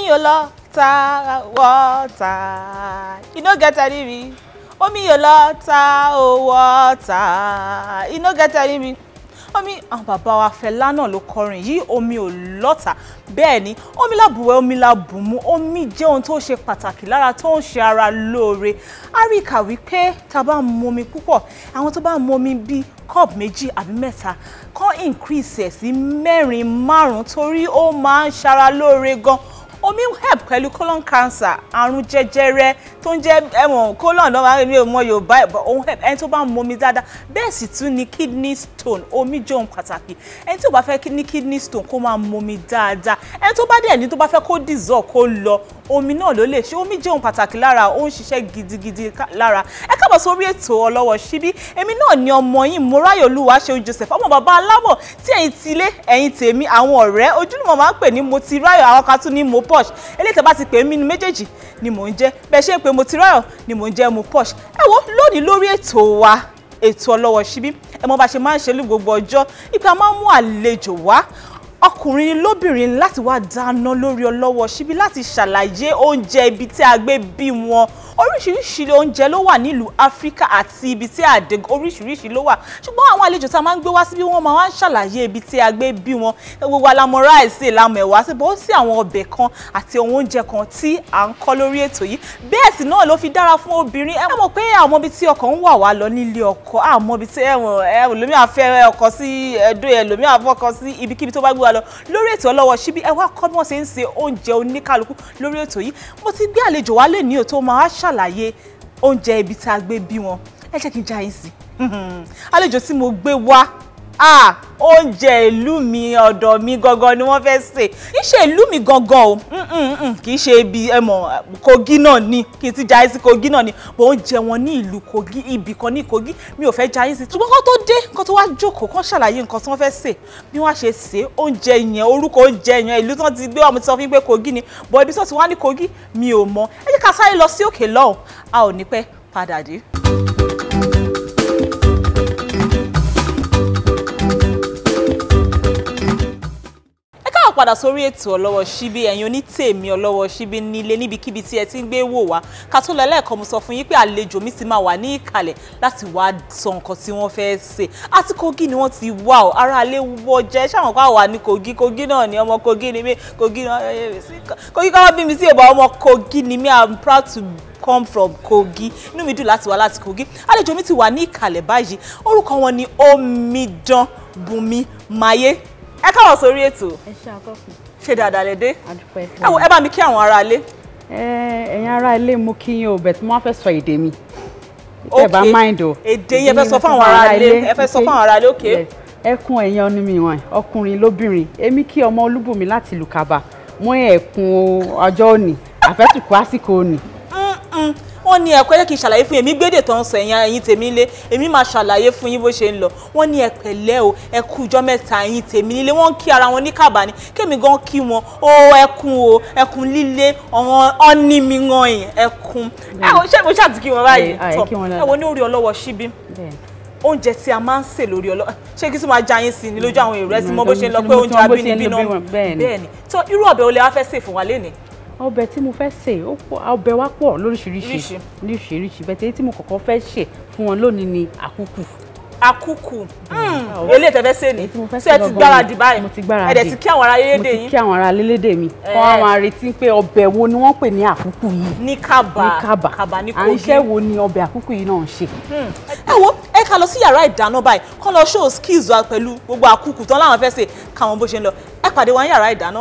ò lọ ta water e no get any me omi ò lọ ta o water e no get any me omi àwọn bàbá wa Fẹlá náà ló kọrin yìí omi ò lọ́tà bẹ́ẹ̀ ni omi lábùwẹ̀ omi lábùmú omi jẹ́ ohun tó ṣe pàtàkì lára tó ń ṣe ara lóore a rí kà wípé tá a bá mu omi púpọ̀ àwọn tó bá mu omi bíi cup méjì àbí mẹ́ta kàn increase ẹ̀ sí mẹ́rin márùn-ún torí ó máa ń ṣara lóore gan omi help pẹ̀lú colon cancer àrùn jẹjẹrẹ tó ń jẹ́ ẹ̀wọ̀n colon náà máa ń mi ò mọ yorùbá ẹ̀ bọ̀ òun help ẹni tó bá ń mu omi dáadáa bẹ́ẹ̀ sì tún ni kidney stone omi jẹ́ ohun pàtàkì ẹni tó bá fẹ́ ní kidney stone kó máa mu omi dáadáa ẹni tó bá dẹ̀ ní tó bá fẹ́ kó dissolve kó lọ omi náà ló lè ṣe omi jẹ́ ohun pàtàkì lára ó ń ṣiṣẹ́ gidigidi lára ẹ káàbọ̀ sórí ètò ọlọ́wọ́ síbí èmi náà ni ọmọ yín Mọ́ráyọ̀lúwa ṣeun Joseph ọmọ bàbá aláwọ̀ tí ẹ̀yin ti ilé ẹ̀yin tèmi àwọn ọ̀rẹ́ ojúlùmọ̀ máa ń pè ní mo ti ráyọ̀ àwọn kan tún ní mo posh eléyìí tẹ́ bá ti pè mí nínú méjèèjì ni mò ń jẹ́ bẹ́ẹ̀ ṣe ń pè mo ti ráyọ̀ ni mò ń jẹ́ mo posh ẹ wo lónìí lórí ètò wa ètò ọlọ́wọ́ síbí ẹ mọ̀ bá ṣe máa ń ṣe ní gbogbo ọjọ́ ipa máa ń mú àlejò wá ọkùnrin lóbìnrin láti wá dáná lórí ọlọ́wọ́ síbí láti ṣàlàyé oúnjẹ ibi tí a gbé bí wọn oríṣiríṣi oúnjẹ ló wà nílùú áfíríkà àti ibi tí àdé oríṣiríṣi ló wà ṣùgbọ́n àwọn àlejò tá a máa ń gbé wá síbí wọ́n máa ń ṣàlàyé ibi tí a gbé bí wọn gbogbo alamọ ráìsì ìlànà ẹ̀wà sí bó sí àwọn ọbẹ̀ kan àti ohun oúnjẹ kan tí à ń kọ́ lórí ètò yìí bẹ́ẹ̀ sì náà ló fi dára fún obìnrin ẹ mọ̀ pé àwọn ibi tí ọkọ ń wà wá lọ nílé ọkọ àmọ́ ibi tí ẹ̀wọ̀n ẹlòmíà fẹ́ ọkọ sí ẹ̀dọ́ ẹlòmíà fọkọ sí ibikíbi tó bá gbé wa lọ lórí ètò ọlọ́wọ́ síbí ẹ wá kọ́ bí wọ́n ṣe ń se oúnjẹ oníkálukú lórí ètò yìí mo ti gbé àlejò wá lè ní òtó máa ṣàlàyé oúnjẹ ibi tá a gbé bí wọn ẹ jẹ́ kí n já yín sí àlejò tí mo gbé wá ah oúnjẹ ìlú mi ọ̀dọ̀ mi gangan ni wọ́n fẹ́ sè kì í ṣe ìlú mi gangan o kì í ṣe ibi ẹmọ Kogi náà ni kì í ti jayé sí Kogi náà ni bó oúnjẹ wọn ní ìlú Kogi ibì kan ní Kogi mi ò fẹ́ jayé sí ṣùgbọ́n kó tó dé kó tó wá jókòó kó ṣàlàyé nǹkan tí wọ́n fẹ́ sè bí wọ́n ṣe sè oúnjẹ yẹn orúkọ oúnjẹ yẹn ìlú tí wọ́n ti gbé wà mo ti sọ fún yín pé Kogi ni bọ̀ ibi tí wọ́n ti wá ní Kogi mi ò mọ ẹ jẹ́ ká sáré lọ sí òkè lọ́hùn a ò ní pẹ́ padà dé. padà sórí ètò ọlọ́wọ́ síbí ẹ̀yin onítèmi ọlọ́wọ́ síbí nílé níbikíbi tí ẹ ti ń gbé wò wá ká tó lọ lẹ́ẹ̀kan mo sọ fún yín pé àlejò mi ti máa wà ní ìkàlẹ̀ láti wá sọ nǹkan tí wọ́n fẹ́ ṣe àti Kogi ni wọ́n ti wá ọ ara alẹ́ wọ jẹ́ ṣáwọn kan wà ní Kogi Kogi náà ni ọmọ Kogi ni mí Kogi náà Kogi káwọn bí mi sí ìbọn ọmọ Kogi ni mí I'm proud to come from Kogi inú mi dùn láti wá láti Kogi àlejò mi ti wà ní ìkàlẹ̀ báyìí orúkọ wọn ni Omidan Bùnmi Máyé ẹ káwọn sórí ètò ẹ ṣe àkọkù ṣe dáadáa lè dé àdúpẹ́ ẹ wo ẹ bá mi kí àwọn ará ilé. ẹ̀yin ará ilé mú kí yín o bẹ̀ tí wọ́n fẹ́ sọ èdè mi ẹ bá mind o èdè yẹn fẹ́ sọ fún àwọn ará ilé ẹ fẹ́ sọ fún àwọn ará ilé òkè. ẹkún ẹ̀yin ọ̀nù mi wọ̀n ọkùnrin lóbìnrin èmi kí ọmọ olúbùnmi láti ìlú Kaba mú ẹ̀kún ọjọ́ òní àfẹ́tùkú àsìkò òní wọ́n ní ẹ̀kọ́ ẹ jẹ́ kí n ṣàlàyé fún yín èmi gbédè tó ń sọ ẹ̀yìn ẹ̀yìn tèmi lé èmi máa ṣàlàyé fún yín bó ṣe ń lọ wọ́n ní ẹ pẹ̀lẹ́ o ẹ kú ọjọ́ mẹ́ta ẹ̀yìn tèmi nílé wọ́n ń kí ara wọn ní Kàbá ni kémi gan kí wọn o ẹkún o ẹkún líle ọ̀hún ọ́ní mi gan yìí ẹkún ẹ wo ṣé mo ṣáà ti kí wọn báyìí tọ ẹ wo ní orí ọlọ́wọ́ síbí oúnjẹ tí a máa ń sè lórí ọlọ́ ṣé kí tí máa já yín sí ni lójú àwọn èrò ẹ sí mọ bó ṣe ń lọ pé oúnjẹ abínibí náà bẹ́ẹ̀ ni tó irú ọbẹ̀ olè wa fẹ́ sè fún wa lénìí ọbẹ̀ tí mo fẹ́ sè ọbẹ̀ wa pọ̀ lóríṣiríṣi lóríṣiríṣi bẹ́ẹ̀ tẹ́lẹ̀ tí mo kọ́kọ́ fẹ́ sè fún wọn lónìí ni àkúkù. àkúkù eléyìí tẹ́ fẹ́ sè ni ṣé ẹ ti gbáradì báyìí mo ti gbáradì ẹ dẹ̀ ti kí àwọn ará lélédè yín mo ti kí àwọn ará lélédè mi kọ́ àwọn àrètí pé ọbẹ̀ wo ni wọ́n pè ní àkúkù yìí. ní Kàbá ní Kàbá Kàbá ní à Kogi ń iṣẹ́ wo ni ọbẹ̀ àkúkù yìí náà ń ṣe. ẹ wo ẹ ká lọ sí yàrá ìdáná báyìí kọ́ lọ show skills wa pẹ̀lú gbogbo àkúkù tán láwọn fẹ́ sè káwọn bó ṣe ń lọ ẹ pàdé wa ní yàrá ìdáná.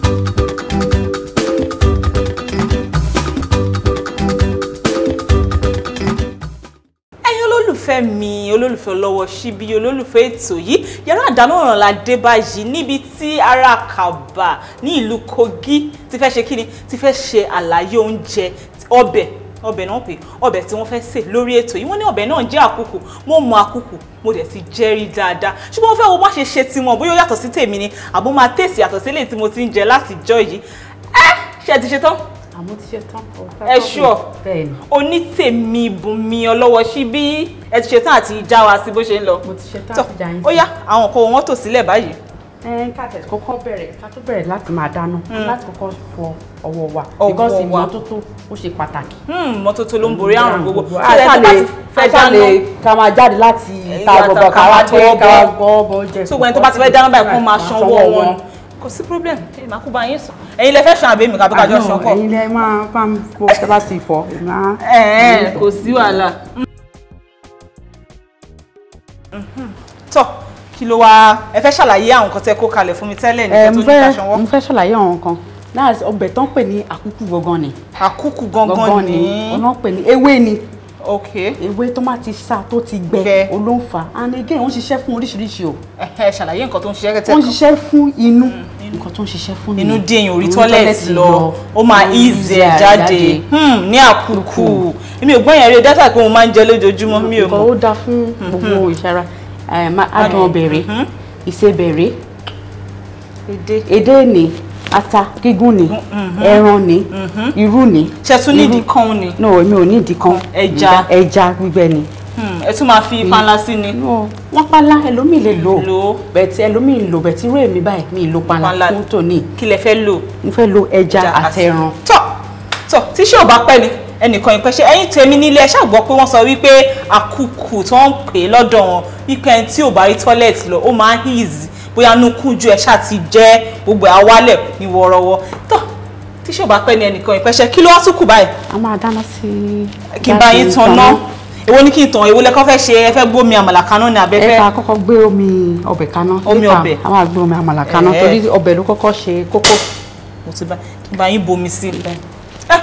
olólùfẹ́ mi olólùfẹ́ ọlọ́wọ́ síbí olólùfẹ́ ètò yìí yàrá àdáná ọ̀ràn la dé báyìí níbi tí ará Kàbá ní ìlú Kogi ti fẹ́ ṣe kíni ti fẹ́ ṣe àlàyé oúnjẹ ọbẹ̀ ọbẹ̀ náà pé ọbẹ̀ tí wọ́n fẹ́ sè lórí ètò yìí wọ́n ní ọbẹ̀ náà jẹ́ àkùkù mo mọ àkùkù mo dẹ̀ ti jẹ́rí dáadáa ṣùgbọ́n mo fẹ́ wo bá ṣe ṣe tiwọn bóyá ó yàtọ̀ sí tèmi ni àbó máa tèsì yàtọ̀ sí eléyìí tí mo ti ń jẹ látijọ́ yìí ẹ ṣe ti ṣe tán àmọ́ ti ṣe tán. ẹ ṣọ bẹ́ẹ̀ni onítèmi bùnmi ọlọ́wọ́ síbí ẹ ti ṣe tán àti já wa sí bó ṣe ń lọ. mo ti ṣe tán tọ àti jà yín ó yá àwọn nǹkan wọn tò sílẹ̀ báyìí ẹ ká tẹ̀ kọ́kọ́ bẹ̀rẹ̀ ká tó bẹ̀rẹ̀ láti máa dáná láti kọ́kọ́ fọ ọwọ́ wa Ọwọ́ because wa. ìmọ́tótó ó ṣe pàtàkì. Hmm, mọ́tótó ló ń borí àrùn gbogbo a Ṣé ṣá ẹ tó bá lè ti fẹ́ a ṣá lè dáná ká máa jáde láti ta Ìyá gbọ̀ngàn ká ká wá máa dé tọwọ́ ká wá bọ̀. gbọ́ bọ́ jẹ. so gbẹ̀yìn tó bá ti fẹ́ dáná báyìí kó máa ṣanwó wọn kò sí problem ẹ máa kú bá yín sùn ẹ̀yin lẹ fẹ́ ṣan àbí mi kàbí kájọ ṣan pọ̀ ẹ̀yin lẹ máa bá mi fọ tẹ́ bá ti fọ èmi á. ẹ̀ẹ́n kò sí wàhálà. tọ́ kí ló wá ẹ fẹ́ ṣàlàyé àwọn nǹkan tẹ́ kó kalẹ̀ fún mi tẹ́lẹ̀ ẹ nígbà tó mo ní fẹ́ ká ṣanwó mo fẹ́ ṣàlàyé àwọn kan náà ọbẹ̀ tán pè ní àkúkú gangan ni àkúkù gangan gangan ni ní ọ̀nà pè ní ewé ni ok ewé tó máa ti sá tó ti gbẹ Gbẹ. olóńfà and again wọ́n ṣiṣẹ́ fún oríṣiríṣi o ẹ ṣàlàyé nǹkan tó ń ṣiṣẹ́ kẹ́tẹ́ wọ́n ṣiṣẹ́ fún inú nǹkan tó ń ṣiṣẹ́ fún inú nìyẹn. dé èèyàn orí Orí tọ́lẹ̀tì lọ ó máa easy ẹ̀ jáde Hmm, ní àkúkù èmi ò gbọ́n yẹn rí dátà pé mo máa ń jẹ lójoojúmọ́ mi ò nǹkan mọ̀ ó dáa fún gbogbo ìṣara eh, ma- adùn ọbẹ̀ rẹ̀ ìsebẹ̀ rẹ̀ èdè edé ni ata gígún ni ẹran ni irú ni ṣe tún nídìí kan ni no èmi ò ní ìdí kan Ẹja. ẹja gbígbẹ ni Hmm, ẹ tún máa fi panla sí ni no wọ́n pálá ẹlòmíì lè lò Lò ó. bẹ̀tì ẹlòmíì lò bẹ̀tì irú èmi báyìí mi ì lo Panla. pálá fún tòní kí lẹ fẹ́ lò. mo fẹ́ lo ẹja àti ẹran tọ́ tọ́ tí ṣé ò bá pẹ́ ni ẹnìkan ìpẹ́ ṣe ẹ̀yin tèmi nílé ẹ ṣàgbọ́ pé wọ́n sọ wípé àkùkù tó ń pè é lọ́dọ̀ wọn wípé ẹni tí ò bá rí tọ́lẹ̀tì lọ ó máa ń easy bóyá nukun ju ẹ ṣáà ti jẹ́ gbogbo àwálẹ̀ ní wọ́ọ́rọ́wọ́ tọ́ tí ṣé ò bá pẹ́ ni ẹnìkan ìpẹ́ ṣe kí ló wá tún kù báyìí a máa dáná sí kí n bá yín tan ná èwo ni kí n tàn èwo lẹ́kọ́ fẹ́ ṣe ẹ fẹ́ gbómi àmàlà kaná ni ẹ abẹ́fẹ́ ká kọ́kọ́ gbé omi ọbẹ̀ kaná Omi later ọbẹ̀. a máa gbé omi àmàlà kaná Ẹ̀ẹ́. torí ọbẹ̀ ló kọ́kọ́ ṣe kókó mo ti bá kí n bá yín bomi sí i ẹ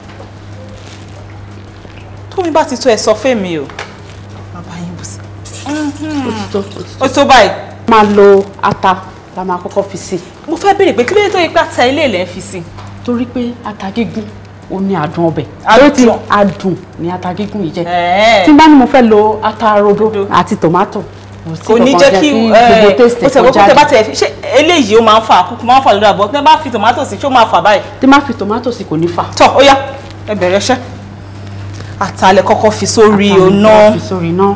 tómi bá ti tó ẹ sọ fẹ́mi o bàbá yín bù sí ó ti tó ó ti tó. ó tó báyìí máa lo ata la máa kọ́kọ́ fi sí mo fẹ́ béèrè pé kí ló dé tó yẹ pé ata ilé ilẹ̀ ń fi sí torí pé ata gígún ó ní adùn ọbẹ̀ Adùn. torí tí adùn ní ata gígún yìí jẹ́ Ẹ̀ẹ́. tí n bá ní mo fẹ́ lo ata rodo Rodo. àti tòmátò sí kò ní kankan jẹ́ kí gbogbo taste ó tẹ̀ kó wọ́n tẹ́ bá jáde tẹ̀ ṣe eléyìí ó máa ń fa àkókò máa ń fa lórí àbọ̀ tẹ́ bá fi tòmátò sí ṣé ó máa fà báyìí tí n bá fi tòmátò sí kò ní fà tọ́ ó yá ẹ bẹ̀rẹ̀ iṣẹ́ àtàlẹ̀ kọ́kọ́ fi sórí Ata mi ọ̀nà kọ́kọ́ fi sórí iná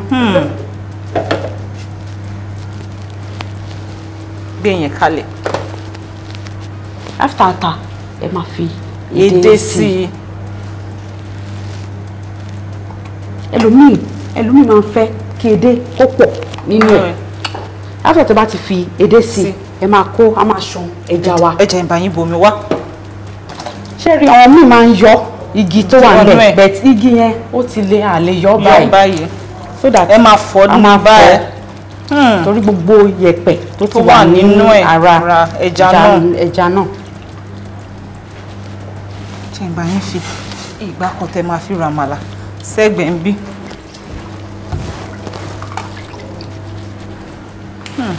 gbé yẹn kalẹ̀ after ata ẹ máa fi èdè sí i ẹlòmíì ẹlòmíì máa ń fẹ́ kí edé kó pọ̀ nínú ẹ̀ Ẹ̀. after tó bá ti fi edé sí Sí. ẹ máa kó a máa ṣan ẹja wa ẹ jẹ́ n bá yín bomi wá ṣé rí àwọn míì máa ń yọ igi tó wà Wọnú níbẹ̀ ẹ̀. bẹ̀t igi yẹn ó ti lè àlè yọ yọ báyìí báyìí so that ẹ máa fọ́ a máa nínú báyìí fọ́ torí gbogbo yẹ̀pẹ̀ tó ti Tó wà wà nínú nínú ẹ̀, ara ara ẹja náà. ẹja náà ṣe ìgbà yín fi ìgbà kan tẹ máa fi ràmàlà sẹ́gbẹ̀ẹ́ ń bí. Hmm.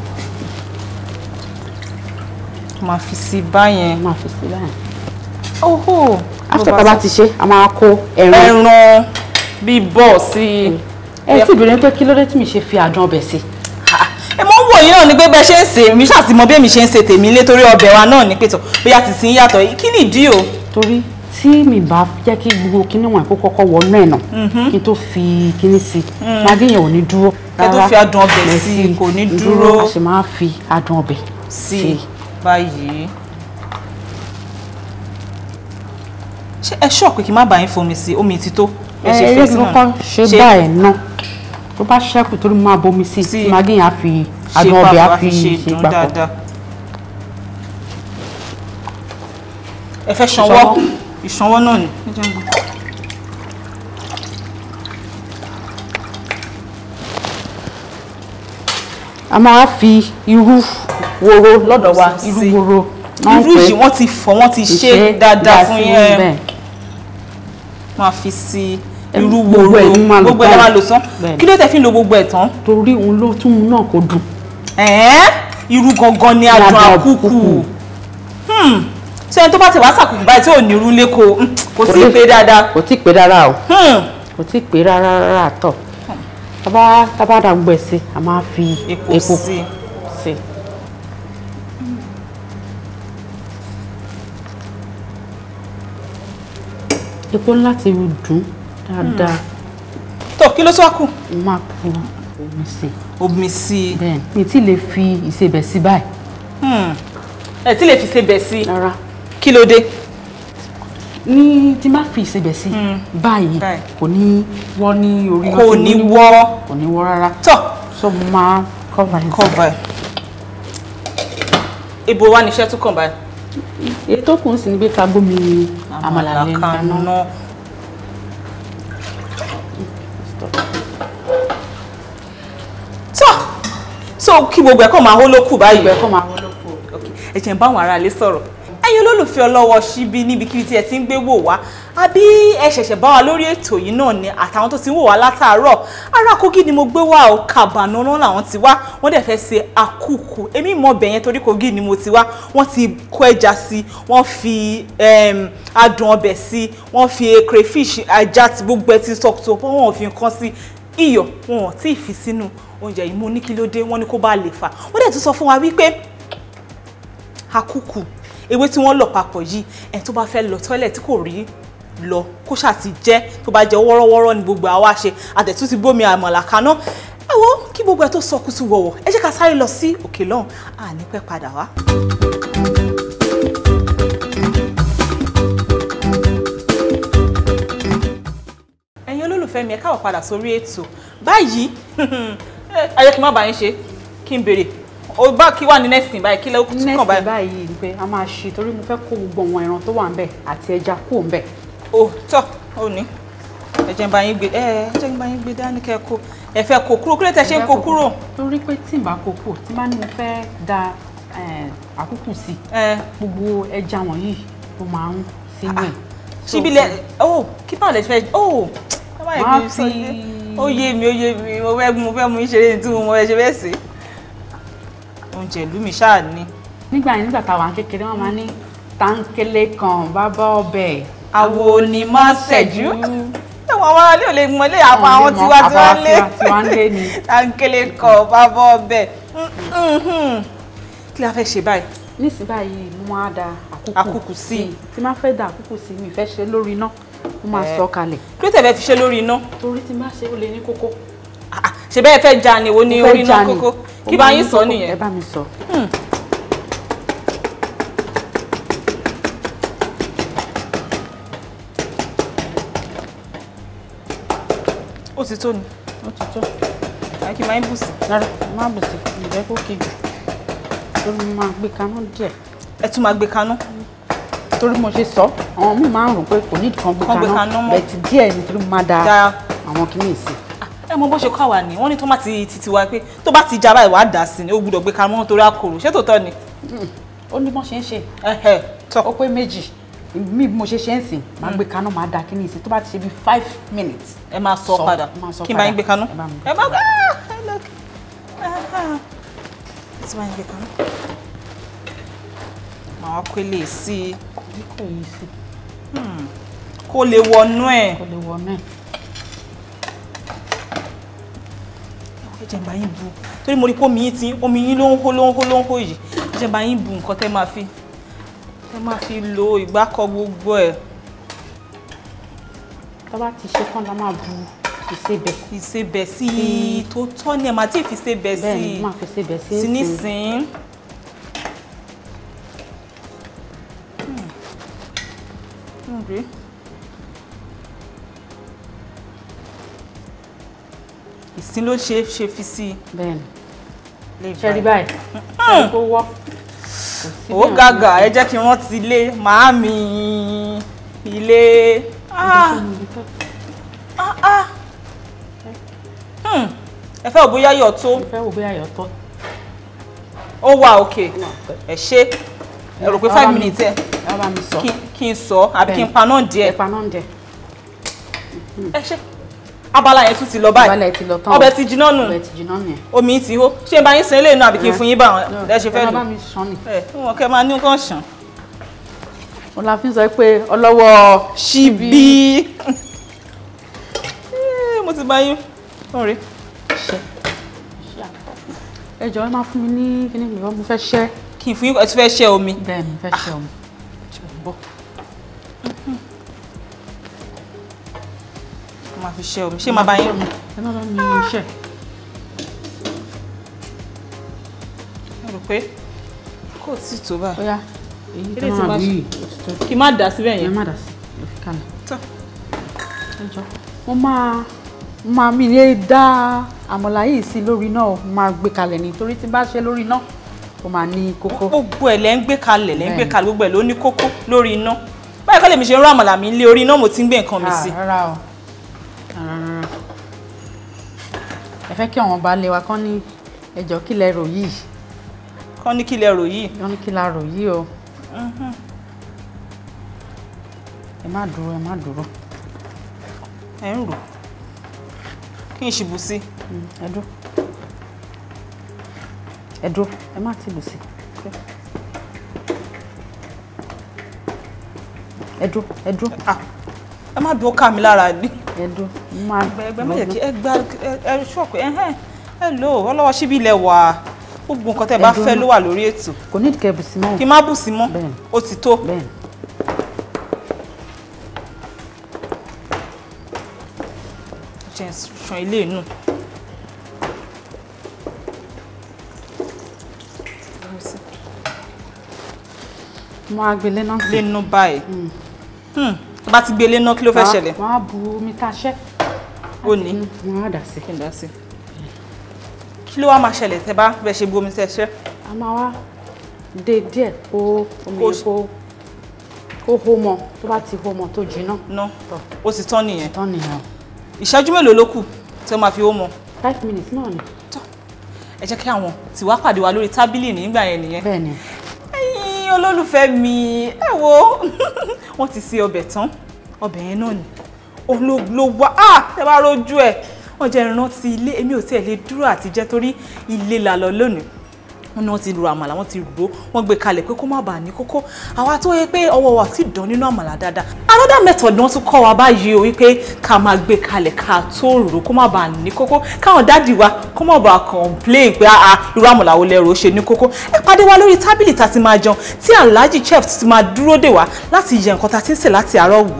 máa fi sí báyẹn. máa fi sí báyìí oho after tá a bá ti ṣe a máa kó ẹran ẹran bíi bọ́ọ̀ sí i. ẹ tí ìbéèrè pé kí ló dé tí mi ṣe fi àdán ọbẹ̀ sí Ah, ẹ mọ ń wò yín náà ni pé bẹ ṣe ń ṣe mi ṣàtìmọ bí èmi ṣe ń ṣe tèmi lé torí ọbẹ̀ wa náà ní pẹ̀tọ̀ bóyá ti sin yàtọ̀ kí nìdí o. torí tí mi bá jẹ́ kí gbogbo kíní wọn kó kọ́kọ́ wọnú ẹ̀ náà kí n tó fi kíní sí i magí yẹn ò ní dúró Kẹ́ tó rárá. fi adùn ọbẹ̀ Ẹ sí i, fi kò ní dúró. a sì máa fi adùn ọbẹ̀ sí i báyìí. ṣé ẹ ṣọ́ pé kí n má bàa yín fomi sí i omi ti tó. ẹ ṣe ẹ fẹ́ ẹ sínú kọ́kọ́ ṣe Ṣe- báyìí náà tó bá ṣẹ́kù torí mo máa bomi sí Sí. i magí yẹn á fi ṣe adùn ọbẹ̀ á papọ̀, fi ṣe ṣe dùn papọ̀ dáadáa. ẹ fẹ́ ṣanwọ́ Ìṣanwọ́. ìṣanwọ́ náà ni. Ẹ jẹ́ n gbọ́. a máa fi irú woro lọ́dọ̀ wa Sí. irú woro náà ń irú pè é. yìí wọ́n ti fọ̀ wọ́n ti ṣe Ìṣe dáadáa dá fún sí yín bẹ́ẹ̀. máa fi sí Ẹ, irú gbogbo woro ẹ̀ ní máa lò gbogbo ẹ̀ tán. máa lò tán Bẹ́ẹ̀. kí ló tẹ̀ fi ń lo gbogbo ẹ̀ tán. torí òun ló tún mú náà kó dùn ẹ̀ẹ́n irú gangan ni adùn adùn àkúkù àkúkù. Hmm. ṣé ẹni tó bá ti wá sàkùkù báyìí tí ò ní irú lẹ́kọ̀ọ́ hmm, kò sí lè- ìpè dáadáa. kò tí ì pé rárá o Hmm. kò tí ì pé rárá rárá tọ̀ tábà tábà dà gbogbo ẹ̀ sí a máa fi epo epo sí i. sí. epo ńlá ti dùn dáadáa tó kí ló tó wá kù. mo máa bu omi sí i omi sí i bẹ́ẹ̀ mi ti lè fi ìsebẹ̀ sí báyìí Hmm. ẹ tí lè fi ṣe bẹ̀ sí i rárá kí ló dé ní tí má fi ìsebẹ̀ sí báyìí Báyìí. kò ní wọ́ ní orí kò ní wọ́ kò ní wọ́ rárá tọ́ so mo máa cover it. cover ẹ̀ ibo wa níṣẹ́ tún kàn báyìí èyí tó kù ń sì ní pé ká gbómi àmàlà lẹ́nu kaná. kaná. tọ́ so kí gbogbo ẹ̀ kàn máa hó lókù báyìí ìgbẹ́ kọ́ máa wọ́n lóko. Okay, ẹ jẹ́ n bá àwọn aráalé sọ̀rọ̀ ẹ̀yin olólùfẹ́ ọlọ́wọ́ síbí níbikíbi tí ẹ ti ń gbé wò wá àbí ẹ ṣẹ̀ṣẹ̀ bá wa lórí ètò yìí náà ni àtàwọn tó ti ń wò wá látàárọ̀ ará Kogi ni mo gbé wá o Kàbànú náà làwọn ti wá wọ́n dẹ̀ fẹ́ ṣe àkùkù èmi mọ̀ bẹ̀yẹn torí Kogi ni mo ti wá wọ́n ti kó ẹja sí wọ́n fi em, adùn ọbẹ̀ sí wọ́n fi crayfish ajá ti gbogbo ẹ ti sọ̀tọ̀ wọ́n fi nǹkan sí iyọ̀ wọn ò tí ì fi sínú oúnjẹ yìí mo ní kí ló dé wọ́n ní kó bá lè fà wọ́n dẹ̀ tún sọ fún wa wípé akuku ewé tí wọ́n lọ̀ papọ̀ yìí ẹni tó bá fẹ́ lọ tọ́lẹ̀ tí kò rí lọ kó ṣáà ti jẹ́ tó bá jẹ́ wọ́rọ́wọ́rọ́ ni gbogbo àwa ṣe àtẹ̀tún ti gbómi àmàlà kaná ẹ wo kí gbogbo ẹ tó sọ kùtù wọ̀wọ̀ ẹ jẹ́ ká sáré lọ sí òkè lọ́hùn àní pẹ́ padà wá. ẹ̀yin olólùfẹ́ mi ẹ káwọ̀ padà sórí ètò báyìí ẹ jẹ́ kí n má bàa yín ṣe kí n béèrè o bá kí wà ní next thing báyìí kí ló tún kàn next báyìí. báyìí ni pé a máa ṣe torí mo fẹ́ kó gbogbo àwọn ẹran tó wà ń bẹ̀ àti ẹja kúrò ń bẹ̀. o tọ ò ní ẹ jẹ́ n bá yín gbé ẹ ẹ jẹ́ n bá yín gbé dání kẹ́ kó ẹ fẹ́ kó kúrò kílẹ̀ tẹ́ ṣe ń kó kúrò torí pé tí n bá kó kúrò tí n bá ní mo fẹ́ da eh, àkúkù sí ẹ gbogbo ẹja wọ̀nyí ló máa ń sínú ẹ̀. síbi lẹ ó kí báwo lẹ fẹ́ ó ẹ má yẹ kí Máa n sọ fi- yé ó yé mi ó yé mi mo fẹ́ mo fẹ́ mú ìṣeré ní tí mo mọ ẹ ṣe bẹ́ẹ̀ sí oúnjẹ ìlú mi ṣáà ní nígbà yẹn nígbà táwa kékeré wọn máa ní táńkélé kan bábá ọbẹ̀ àwo ni má ṣẹ̀jú ẹ̀wọ̀n àwọn aráàlú ò lè mọ ilé àwọn àwọn lè mọ, tiwa tiwa àwa lé tiwa- tiwa ń lé ni. táńkélé kọ bábọ́ ọbẹ̀ kí la fẹ́ ṣe báyìí nísìnyí báyìí mo máa da àkúkù Àkúkù sí. tí máa fẹ́ da àkúkù sí mi fẹ́ ṣe lórí iná mo máa Eh. sọ kalẹ̀ kí ló tẹ̀ fẹ́ fi ṣe lórí iná torí tí n bá ṣe ó lè ní kókó. Ah, ah, ṣe bẹ́ẹ̀ fẹ́ ja ni wo ni Mo fẹ́ orí iná já ni. kókó Ó kí máa bá ní yín sọ kókó. nìyẹn ẹ bá mi sọ. ó ti tó ni ó ti tó àyè kí n máa ń bù sí rárá má bù sí ìjẹ́ kó kejì torí mo máa gbé kaná díẹ̀ ẹ tún máa gbé kaná torí mo ṣe sọ àwọn míì máa ń rò pé kò ní ìkan gbé Kán gbé kaná kaná mọ́. bẹ́ẹ̀ ti díẹ̀ nítorí mo máa da da àwọn kìíní sí ẹ mọ bó ṣe kọ́ àwa ni wọ́n ní tó má ti titi wa pé tó bá ti já báyìí wàá dà sí ni ó gbúdọ̀ gbé kaná mọ́ torí àkòrò ṣé tòótọ́ ni ó ní bọ́n ṣe ń ṣe ẹ̀hẹ̀ tọ́ ó pé méjì mi bí mo ṣe ṣe ń sìn máa gbé kaná máa da kíní sí tó bá ti ṣe bí five minutes ẹ máa sọ Sọ, padà máa sọ kí n bá yín padà. gbé kaná Ẹ bá mi gbé ẹ bá gbé ah ẹ lọ ẹ ti bá yín gbé kaná màá wá kó lè sí i bí kò yí sí kó lè wọnú ẹ̀ kò lè wọ náà ẹ jẹ́ n bá yín bu torí mo rí pé omi yín ti omi yín ló ń hó ló ń hó ló ń hó yìí ẹ jẹ́ n bá yín bu nǹkan tẹ́ máa fi tẹ́ máa fi lo ìgbákọ̀ gbogbo ẹ̀ tó bá ti ṣe tán la máa bu ìsebẹ̀ ìsebẹ̀ sí i tó tọ́ ni ẹ̀ máa tí ì fi sebẹ̀ bẹ́ẹ̀ sí ni i máa fi sebẹ̀ sí sí ìsìn. nísìn rí ìsín ló ṣe ṣe fi sí i bẹ́ẹ̀ ni lè ṣe rí báyìí ṣe kó wọ́ kò sí ó bí gàgà àwọn ẹ jẹ́ kí wọ́n ti lé màámi ilé ah, ṣe ń ṣe ah, ah. Hmm, ẹ fẹ́ òbóyá yọ̀ tó mo fẹ́ wò bóyá ayọ̀ tọ́ ó wà òkè ẹ ṣe ẹ rò pé five minutes ẹ ẹ bá mi sọ kí kí n sọ àbí kí n paná díẹ̀ ẹ̀pà náà ń jẹ ẹ ṣe abala yẹn tún ti lọ báyìí ìbálẹ̀ ti lọ tán ọbẹ̀ ti jiná nù ọbẹ̀ ti jiná nìyẹn omi ti hó ṣé n bá yín sin eléyìí náà àbí kí n fún yín bá àwọn ẹ ṣe fẹ́ ẹ lò bá mi sàn ni ẹ wọn kẹ máa ní nǹkan ṣàn. mo la fi ń sọ pé ọlọ́wọ́ ṣíbí Eh, mo ti bá yín ọ̀rẹ́ ṣe ẹ jọ̀ọ́ ẹ máa fún mi ní kíní mi mo fẹ́ ṣẹ́ kí n fún yín ẹ ti fẹ́ ṣẹ́ omi bẹ́ẹ̀ ni mo fẹ́ ṣẹ́ ọmọ bọ́ mo máa fi ṣẹ́ omi ṣé máa bá yín ẹ má bá mi ṣẹ́ pé kò tí tó báyìí bóyá èyí tó Eléyìí tí máa máa bí ṣe- òtítọ́ kí n má dà síbẹ̀ ẹ yẹn má dà sí lọ fi kalẹ̀ tán ẹjọ́ mo máa mo máa mi lè dá àmàlà yìí sí lórí náà mo máa gbé kalẹ̀ ni torí tí n bá ṣe lórí náà ó máa ní kókó gbogbo ẹ̀ lẹ́ ń gbé kalẹ̀ lẹ́ ń gbé Bẹ́ẹ̀ni. kalẹ̀ gbogbo ẹ̀ ló ní kókó lórí iná báyìí kọ́ lèmi ṣe ń rán àmàlà mi lé orí iná mo ti ń gbé nǹkan mi Ah, sí rárá o rárá rárá ẹ fẹ́ kí àwọn baálé wa kán ní ẹjọ́ kí lẹ rò yìí kọ́ ní kí lẹ rò yìí wọ́n ní kí la rò yìí o ẹ má dúró ẹ má dúró ẹ̀ ń rò kí n ṣubú sí Mm, ẹ dúró ẹ dúró ẹ má tìbù sí ẹ dúró ẹ dúró Ah, ẹ má dúró ká mi lára ní ẹ dúró mo máa ẹgbẹ́ má jẹ́ kí ẹ gba ẹ- ẹ ṣọ́ọ̀kù ẹ hẹ́n ẹ lò ó ọlọ́wọ́ síbí ilẹ̀ wà gbogbo nǹkan tẹ́ ẹ bá Ẹ dúró fẹ́ ná. ló wà lórí ètò kò ní ìdíkẹ́ bùsí mọ́ kí n má bù sí mọ́ Bẹ́ẹ̀ni. ó ti tó bẹ́ẹ̀ ni. jẹ́ ṣan ilé inú. mo máa gbélé náà sí lé inú báyìí Hmm, bá ti gbé lé náà kí ló fẹ́ ṣẹlẹ̀ wọ́n á bu omi tá a ṣẹ́ ó ní wọ́n á dà sí kí n dá sí kí ló wá máa ṣẹlẹ̀ tẹ́ bá bẹ́ẹ̀ ṣe bu omi tẹ́ ṣẹ́ a máa wá dé díẹ̀ kó omi Kó- yẹn kó kó hó mọ́ tó bá ti hó mọ́ tó jiná ná ó ti tán nìyẹn tán nìyẹn o. ìṣẹ́jú mélòó ló kù tí wọ́n máa fi ó mọ five minutes náà ni tọ́ ẹ jẹ́ kí àwọn tiwa pàdé wa lórí tábìlì nígbà yẹn nìyẹn bẹ́ẹ̀ ni ẹ̀yin olólùfẹ́ mi ẹ wo wọ́n ti ṣe ọbẹ̀ tán ọbẹ̀ yẹn náà ni òun ló ló wá á ẹ bá rojú ẹ̀ wọ́n jẹ́ ìrántí ilé èmi ò tiẹ̀ lè dúró àti jẹ́ torí ilé la lọ lónìí wọ́n ní wọ́n ti ro àmàlà wọ́n ti rò ó wọ́n gbé kalẹ̀ pé kó má bàa ní kókó àwa tó yẹ pé ọwọ́ wa ti dán nínú àmàlà dáadáa another method ni wọ́n tún kọ́ wa báyìí o wípé ká máa gbé kalẹ̀ ká tó rò ó kó má bàa ní kókó káwọn dáàdì wa kó má bàa complain pé àà irú àmàlà wo lẹ́rọ ṣe ní kókó ẹ pàdé wa lórí tábìlì tá a ti máa jẹun tí alhaji chef ti máa dúró dè wá láti yẹ nǹkan tá a ti ń sè láti àárọ̀ wò.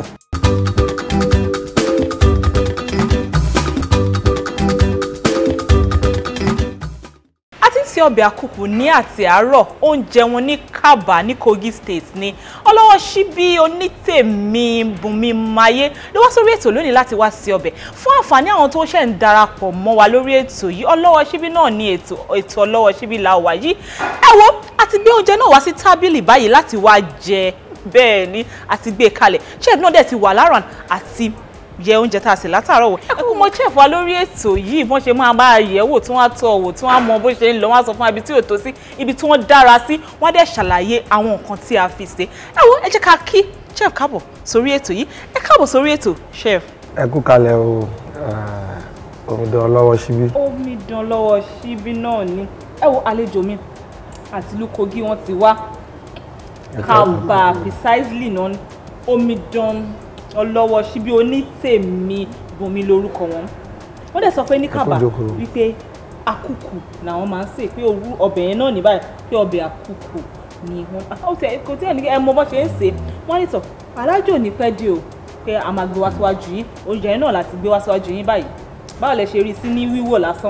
a ti ń ṣe ọbẹ̀ àkùkù ní àti àárọ̀ oúnjẹ wọn ní Kaba ní Kogi State ní ọlọ́wọ́ síbí onítèmi Bùnmi Máyé ló wá sórí ètò lónìí láti wá sí ọbẹ̀ fún àǹfààní àwọn tó ṣẹ̀ ń darapọ̀ mọ́ wa lórí ètò yìí ọlọ́wọ́ síbí náà ní ètò ètò ọlọ́wọ́ síbí la wà yìí ẹ wo a ti gbé oúnjẹ náà wá sí tábìlì báyìí láti wá jẹ bẹ́ẹ̀ ni a ti gbé e kalẹ̀ chef náà dẹ̀ ti wà láràn àti yẹ oúnjẹ tá a sè látàárọ̀ wò ẹ kú mọ chef wa lórí ètò yìí bọ́n ṣe máa bá a yẹ̀ wò tí wọ́n á tọ́ wò tí wọ́n á mọ bó ṣe ń lọ wọ́n á sọ fún wa ibi tí ò tó sí ibi tí wọ́n dára sí wọ́n á dẹ̀ ṣàlàyé àwọn nǹkan tí a fi ṣe ẹ wo ẹ jẹ́ ká kí chef káàbọ̀ sórí ètò yìí ẹ káàbọ̀ sórí ètò chef. ẹ kú kalẹ̀ o omidan ọlọ́wọ́ síbí omidan lọ́wọ́ síbí náà ni ẹ wo àlejò mi àti ìlú Kogi wọ́n ti wá Kaba precisely náà ni. omidan ọlọ́wọ́ síbí onítèmi Bùnmi lórúkọ wọn wọ́n dẹ̀ sọ pé ní Kaba jókòó. wípé àkùkù làwọn máa ń sè pé òru ọbẹ̀ yẹn náà ní báyìí pé ọbẹ̀ àkùkù ni wọ́n ó tẹ kò tí ẹ̀ ní ẹ mọ bó ṣe ń sè é wọ́n ní tọ̀ alájò ní pẹ́ dé o pé a máa gbé wá síwájú yín oúnjẹ yẹn náà láti gbé wá síwájú yín báyìí báwo lẹ ṣe rí i sí ní wíwò lásán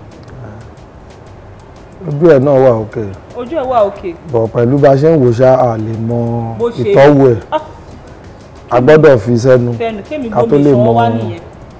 ojú ẹ̀ náà wà òkè ojú ẹ̀ wà òkè bọ̀ pẹ̀lú bá a ṣe ń wò ṣá a lè mọ Bó ṣe- ìtọ́wò ẹ̀ Ah. a gbọ́dọ̀ fi sẹ́nu fẹnu kémi ká tó gbómi lè ìṣọwọ́ mọ wá nìyẹn.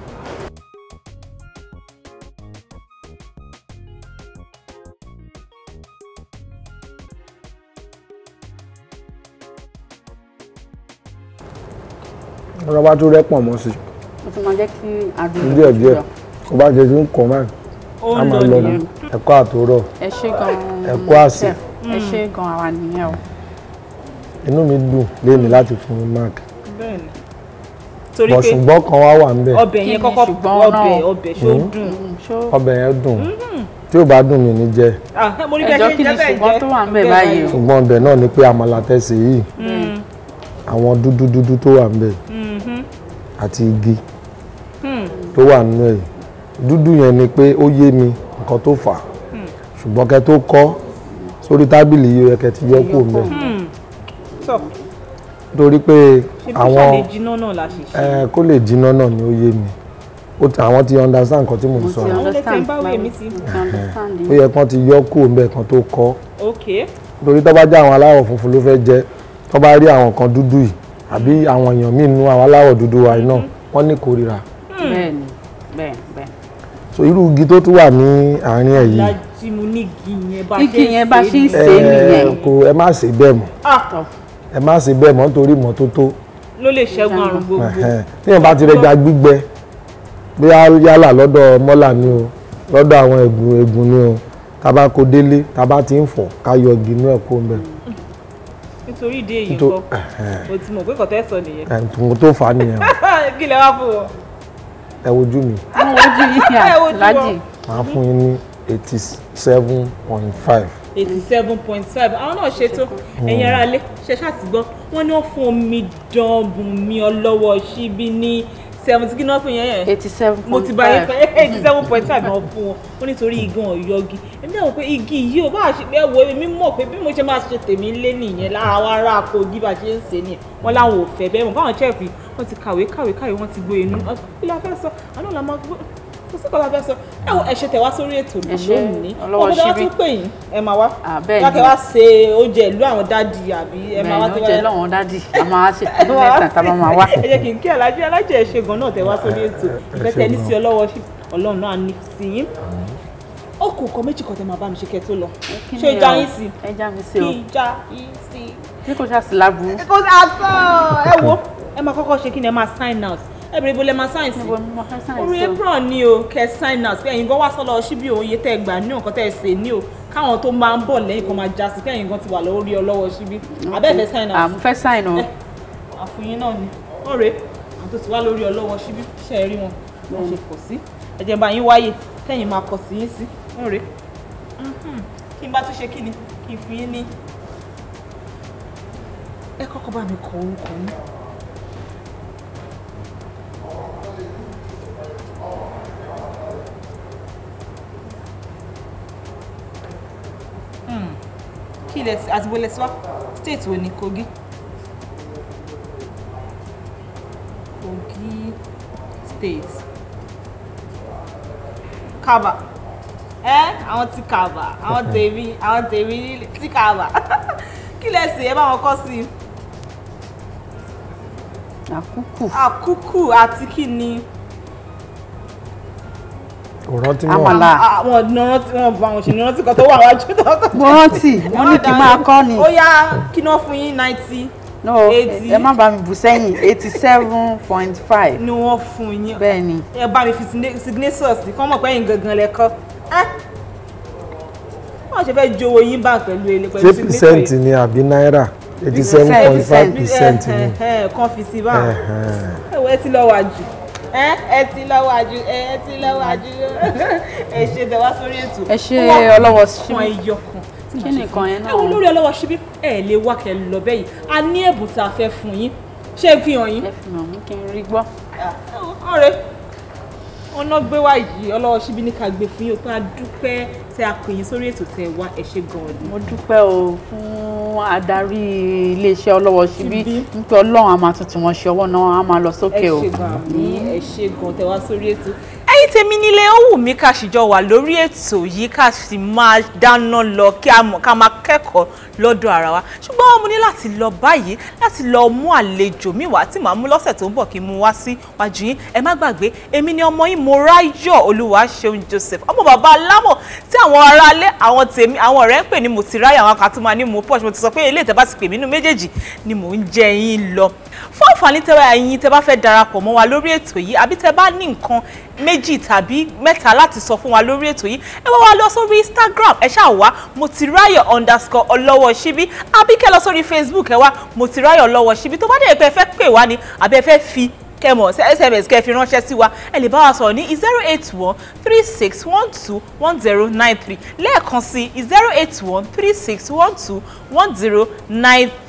ọ̀rọ̀ bá tó rẹ́pọ̀ mọ́ sí ó tún máa jẹ́ kí adùn díẹ̀ díẹ̀ kó bá jẹ tí ń kọ́ báyìí ó a ń máa lọ lọ nìyẹn. ní ẹ̀kọ́ àtòrọ̀ ẹ ṣe gan-an Ẹ̀kọ́ àsè. chef. ẹ ṣe gan-an àwa nìyẹn o inú mi dùn léni láti fún mi mark bẹ́ẹ̀ni torí bọ̀ pé ṣùgbọ́n kan wá wà ńbẹ̀ ọbẹ̀ yẹn Kí ni kọ́kọ́ ṣùgbọ́n ọbẹ̀ náà? ọbẹ̀ ṣó Mm. dùn. Mm, ṣó ọbẹ̀ yẹn dùn tí ò bá dùn mí ní jẹ Ah, mo ní bí ẹ Ẹjọ́ ṣe ń kí ni jẹ́ bẹ́ẹ̀ ṣùgbọ́n jẹ́ tó wà ń bẹ̀ bẹ́ẹ̀ báyìí o? ṣùgbọ́n ọbẹ̀ náà ni pé àmàlà tẹ̀sí yìí Mm, àwọn dúdú dúdú tó wà ńbẹ̀ mhm, àti igi mm. tó wà nínú ẹ̀ dúdú yẹn ni pé ó yé mi nǹkan tó fà á ṣùgbọ́n kẹ́ tó kọ́ sórí tábìlì yìí ó yẹ kẹ́ ti yọ kúrò ńbẹ̀ Mm. Tọ́, torí pé ṣe bí àwọn ṣàlè jiná náà la ṣe ṣe. ẹ kó lè jiná náà ni ó yé mi ó ti àwọn ti understand nǹkan tí mò ń mo sọ ti Àwọn lè understand fẹ́ bá wí, èmi ti- mo ti understand ó yẹ kán ti yọ kúrò ńbẹ̀ kan tó kọ́ ok torí tó bá jẹ́ àwọn aláwọ̀ funfun ló fẹ́ jẹ́ tó bá rí àwọn kan dúdú yìí àbí àwọn èèyàn míì nú àwọn aláwọ̀ dúdú wa yìí náà wọ́n ní kórìíra bẹ́ẹ̀ ni bẹ́ẹ̀ bẹ́ẹ̀ so irú igi tó tún wà ní àárín ẹ̀ yìí lájí mo ní igi yẹn bá Igi yẹn bá ṣe ń ṣe ṣe é é ẹ nìyẹn. kò ẹ má ṣe bẹ́ẹ̀ mọ́ ah ẹ má ṣe bẹ́ẹ̀ mọ́ nítorí ìmọ́tótó ló lè ṣẹ́gun àrùn gbogbo Ẹ̀hẹ́n. téèyàn bá ti rẹja gbígbẹ bóyá yálà lọ́dọ̀ mọ́là ni o lọ́dọ̀ àwọn ẹ̀gùn ẹ̀gùn ni o tá bá kó délé tá bá ti ń fọ̀ ká yọ igi inú ẹ̀ kó ń bẹ̀ nítorí ìdí èyí Nítorí- kọ́ mo ti mọ̀ pé kọ̀tẹ́ sọ nìyẹn ẹ̀ǹtùn tó fà á nìyẹn o. kí lẹ wá fún wọn. ẹ wojú mi wọ́n wojú yìí Ẹ wojú aláàjì màá fún yín ní eighty seven point five eighty seven point five àwọn náà ṣètò ẹ̀yin ará ilé ṣe ṣàtìgbọ́ wọ́n ní wọ́n fún omi dánbùnmi ọlọ́wọ́ síbí ní seventy kí náà fún yẹn yẹn eighty seven mo point ti bá yín five fẹ́ eighty seven point five náà fún wọn ó nítorí igan ọ̀yọ́gi èmi náà wò pé igi yìí ò bá ṣe pé wo èmi mọ̀ pé bí mo ṣe máa ṣe tèmi lé nìyẹn lára wa ará Kogi bá ṣe ń ṣe nìyẹn wọ́n láwọn ò fẹ́ bẹ́ẹ̀ mọ̀ báwọn chẹ́ẹ̀fì wọ́n ti kàwé kàwé kàwé wọ́n ti gbé inú kí la fẹ́ sọ àná la máa gbọ́ kò sí kọ́ la fẹ́ sọ ẹ wo ẹ ṣe tẹ̀ wá sórí ètò Ẹ ṣé, lónìí ọlọ́wọ́ ọkọ̀ tó wá ṣíbí. tún pè yín ẹ máa wá Ah, bẹ́ẹ̀ yàtọ̀ ni. wá ṣe oúnjẹ ìlú àwọn dádì àbí ẹ máa wá bẹ́ẹ̀ ni ó jẹ́ tẹ́wọ́ lọ́wọ́n dádì a máa ṣe ọdún mẹ́ta tá a bá máa wá. ẹ jẹ́ kí n kí alájẹ alájẹ ẹ ṣe gan náà tẹ wá sórí ètò ìfẹ́ tẹ ní sí ọlọ́wọ́ sí ọlọ́run náà ní sí yín ó kù nǹkan méjì kan tẹ máa bá mi ṣe kẹ́ tó lọ Kí ṣé ni ìjà o? yín sí ẹ já mi sí kí o ìjà yín sí. bí kò ṣáà sí láburú kò sí àtọ ẹ wo ẹ máa kọ́kọ́ ṣe kí ni ẹ máa sign out ẹ bèrè ibo lẹ máa sign sí níbo ni mo fẹ́ sáyẹn orí sí o. apron ni o kẹ sign out pé ẹ̀yin gan wá sọ́lọ́ síbí òye tẹ́ ẹ gbà ní nǹkan tẹ́ ẹ sè ní o káwọn tó máa ń bọ̀ lẹ́yìn kan máa já sí pé ẹ̀yin gan ti wà lórí ọlọ́wọ́ síbí abẹ́ẹ̀fẹ́ sign out Ah, mo fẹ́ sáyẹn o. àfòyín náà ni ọ̀rẹ́ àwọn tó ti wá lórí ọlọ́wọ́ síbí ṣe é rí wọn wọ́n ṣe pọ̀ sí ẹ̀jẹ̀ bá yín wáyè tẹ́yìn máa kọ̀ sí yín sí ọ̀rẹ́ kí n bá tún ṣe kí ni kí n fi yín ní ẹ kọ́kọ́ bá mi kọ orúkọ yín. Hmm. kí ilẹ̀ àti bó lẹ sí wá state wo ni Kogi. Kogi State. Kaba. Ẹ àwọn ti Kaba, àwọn tèmi, àwọn tèmi ti Kaba. Kí lẹ sè é bá wọn kọ́ sí i? àkúkù Àkúkù àti kí ni? kò rántí mọ́ Àmàlà. Àwọn ọ̀nà tí wọ́n bá wọn ṣe ní rántí kan tó wà wájú tó kọ́. mo rántí mo ní kí n máa kọ́ ni Ó yá kí ni wọ́n fún yín ninety no eighty. ẹ má bá mi bù sẹ́yìn eighty seven point five ni wọ́n fún yín. bẹ́ẹ̀ ni ẹ bá mi fi signa- signatures sí kọ́ mọ̀ pé ẹ̀yin gangan lẹ́kọ́ ẹ́ wọ́n ṣe fẹ́ jowó yín bá pẹ̀lú ele pẹ̀lú ṣé percent ni àbí náírà eighty seven point five percent ni kan fi sí báwọn Ẹ̀hẹ́n. ẹ wo ẹ ti lọ wà jù ẹ ẹ ti lọ wà jù ẹ ẹ ti lọ wà jù ẹ ṣe tẹ wá sórí ètò ẹ ṣe Ó wá ọlọ́wọ́ fún síbí ẹyọ kan tí Kí màá ṣe nìkan fún yẹn yín. náà? ẹ wo lórí ọlọ́wọ́ síbí ẹ lè wá kẹ lọ bẹ́ẹ̀ yìí a ní ẹ̀bùn tá a fẹ́ fún yín ṣé é fi hàn yín ẹ fi hàn mí kí n rí gbọ́ ọ̀rẹ́ ọ̀nà gbé wá yìí ọlọ́wọ́ síbí ní ká gbé fún yín o pé a dúpẹ́ tẹ a pè yín sórí ètò tẹ wá ẹ ṣe gan-an ni. mo dúpẹ́ o fún adarí iléeṣẹ́ ọlọ́wọ́ síbí Síbí. nípa ọlọ́run a máa tuntun wọn ṣe ọwọ́ náà a máa lọ sókè ẹ o ṣe gan ní ẹ ṣe gan tẹ wá sórí ètò. ẹ̀yin tèmi nílé ó wù mí ká ṣìjọ wà lórí ètò yìí ká sì máa dáná lọ kí a mọ̀ ká máa kẹ́kọ̀ọ́ lọ́dọ̀ ara wa ṣùgbọ́n mo ní láti lọ báyìí láti lọ mú àlejò mi wá tí màá mú lọ́sẹ̀ tó ń bọ̀ kí n mú wá sí wájú yín ẹ má gbàgbé èmi ni ọmọ yín Moráyọ̀ Olúwaṣeun Joseph ọmọ bàbá alámọ̀ tí àwọn aráalé àwọn tèmi àwọn ọ̀rẹ́ ń pè ní Motìráyà àwọn kan tó máa ní mo pọ̀ mo ti sọ pé eléyìí tẹ́ bá ti pè mí nínú méjèèjì ni mò ń jẹ yín lọ fún àǹfààní tẹ́wọ́ ẹ̀yin tẹ́ bá fẹ́ darapọ̀ mọ́ wa lórí ètò yìí àbí tẹ́ bá ní nǹkan méjì tàbí mẹ́ta láti sọ fún wa lórí ètò yìí ẹ wá wá lọ sórí Instagram ẹ ṣáà wá Motìráyọ̀ underscore ọlọ́wọ́ ṣíbí àbí kẹ́ lọ sórí Facebook ẹ wá Motìráyọ̀ ọlọ́wọ́ ṣíbí tó bá dé pé ẹ fẹ́ pè wá ni àbí ẹ fẹ́ fi kẹmọ sms kẹ́ fi ránṣẹ́ sí wa ẹ lè bá wa sọ̀rọ̀ ní zero eight one three six one two one zero nine three lẹ́ẹ̀kan sí zero eight one three six one two one zero nine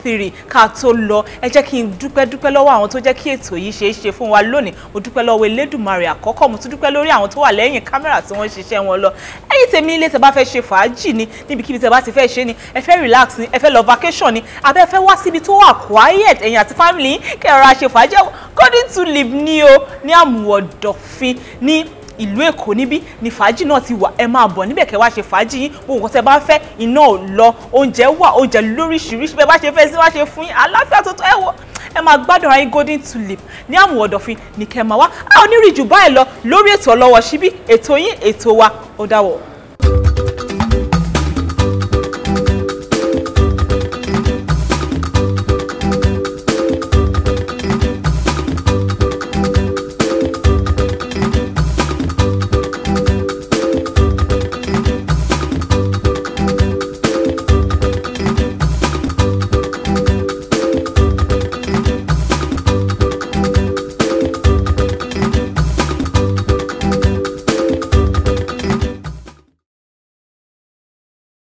three ká tó lọ ẹ jẹ́ kí n dúpẹ́ dúpẹ́ lọ́wọ́ àwọn tó jẹ́ kí ètò yìí ṣeé ṣe fún wa lónìí mo dúpẹ́ lọ́wọ́ elédùnmarè àkọ́kọ́ mo tún dúpẹ́ lórí àwọn tó wà lẹ́yìn kámẹ́rà tí wọ́n ń ṣiṣẹ́ wọn lọ ẹ̀yin tèmi ilé tẹ́ bá fẹ́ ṣe fàájì ni níbikíbi tẹ́ bá ti fẹ́ ṣe ni ẹ fẹ́ relax ni ẹ fẹ́ lọ vacation ni abẹ́ ẹ fẹ́ wá síbi tó wà quiet ẹ̀yin àti family yín kẹ́ ẹ rọra ṣe fàájì golden tulip ní o ní àmùwọ̀dọ̀fin ní ìlú èkó níbí ni fàájì náà ti wà ẹ máa bọ̀ níbẹ̀ kẹ́ wá ṣe fàájì yín gbogbo nǹkan tẹ́ bá fẹ́ iná ò lọ oúnjẹ wà oúnjẹ lóríṣiríṣi bẹ́ẹ̀ bá ṣe fẹ́ sí wá ṣe fún yín àlàáfíà tó tó ẹ wọ ẹ máa gbádùn ara yín golden tulip ní àmù ọ̀dọ̀fin ní kẹ́ máa wá a ò ní rí jù báyìí lọ lórí ètò ọlọ́wọ́ síbí ètò yín ètò wa ó dáwọ́.